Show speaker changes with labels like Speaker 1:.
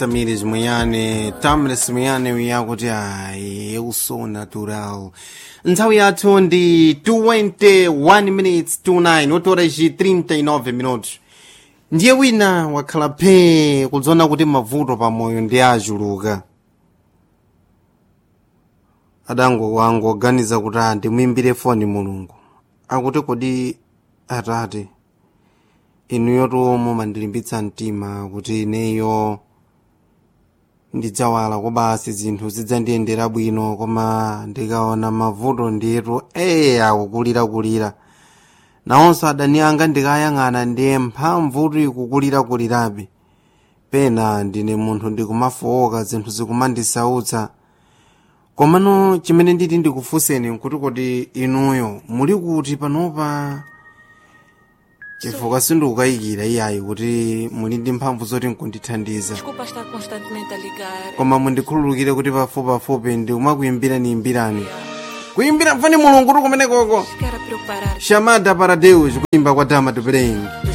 Speaker 1: Tamires Muyane, Tamires Muyane uyakuti hayi eu sou natural. Nthawi yathu ndi 21 minutes to 9, otora ci 39 minutos. Ndiye wina wakhala phee kudzona kuti mavuto pamoyo ndi achuluka. adango wangu oganiza kuti ah ndimuimbire foni mulungu akuti kodi atate inuyo tomwe mandilimbitsa mtima kuti ineyo ndidzawala kobasi zinthu zidzandiyendera bwino koma ndikaona mavuto ndiyetu eye akukulirakulira nawonso adani anga ndikayang'ana ndiye mphamvutu ikukulirakulirabe pena ndine munthu ndikumafowoka zinthu zikumandisautsa komano chimene nditi ndikufunseni nkuti kodi inuyo muli kuti panopa chifukwa sindikukayikira iyayi kuti muli ndi mphamvu zoti nkundithandiza
Speaker 2: Desculpa estar constantemente a ligar.
Speaker 1: koma mundikhululukire kuti pafupipafupi ndikumakuyimbira niyimbirani kuyimbira mfani mulungu tu kumenekoko
Speaker 2: Chegar a preparar.
Speaker 1: chamada para deus kuimba kwa dama do brain